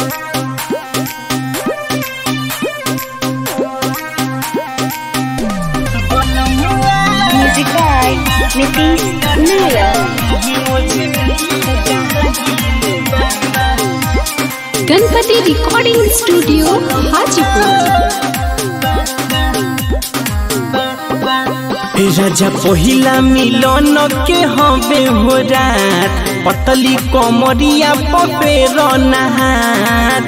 Music by Nitish Nair. Ganpati recording studio Hajipur राजा पहिला मिलन के हवे हो रात पतली कमरिया पपेर नहात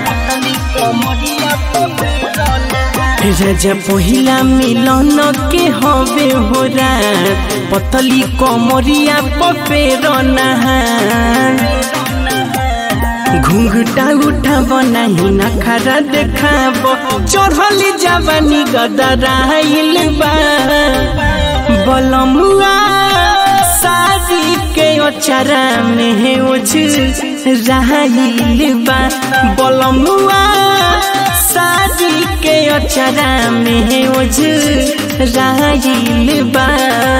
राजा पहिला मिलन के हवे हो रात पतली कमरिया पपेर नहात घुंघटा उठाब नाही नखरा देखाब चढ़ली जवानी गदराइल बा बलमुआ शादी के ओचरा में ओझ राहिल बा बलमुआ शादी के ओचरा में ओझ राहिल बा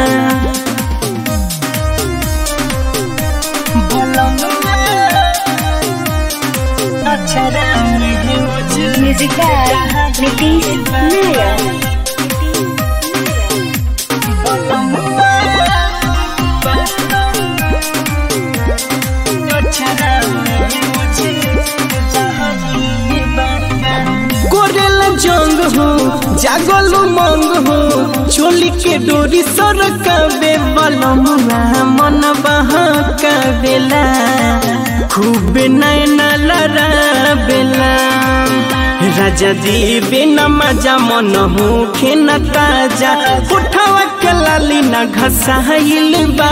Music by Nitish Nair. कोरेल जंग हो जागल मंग हो चोली के डोरी सरकावे बलमुआ मन बहकावेला खूब नैना लड़ावेला राजा देवे न मजा मन हो खेना ताजा उठावा के लाली न घसाइल बा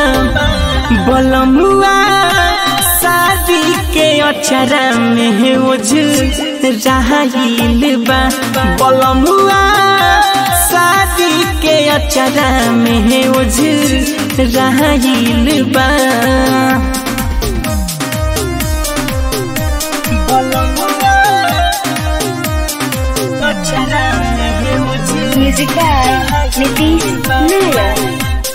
बलमुआ शादी के अचरा में ओझ राहिल बा बलमुआ शादी के अचरा में ओझ राहिल बा Music by Nitish Nair.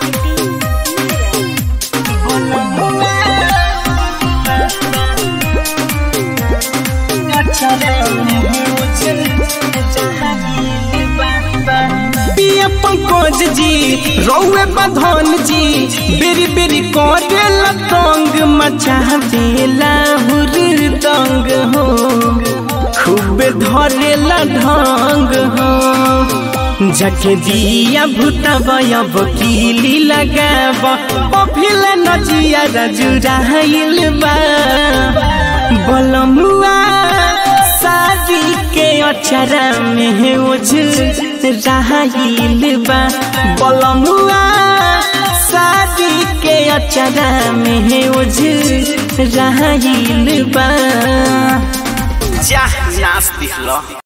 पिया पंकज जी रौए बधन जी बेरी बेरी करे लतंग मचा बेला हुरदंग हो खूब धरे ढंग हो जके दिया भूतब अब कीली लगाब पफिल नजिया रजुराइल बा बलमुआ शादी के अचरा में ओझ राहिल बा बलमुआ शादी के अचरा में ओझ राहिल बा जा नाच दिखलो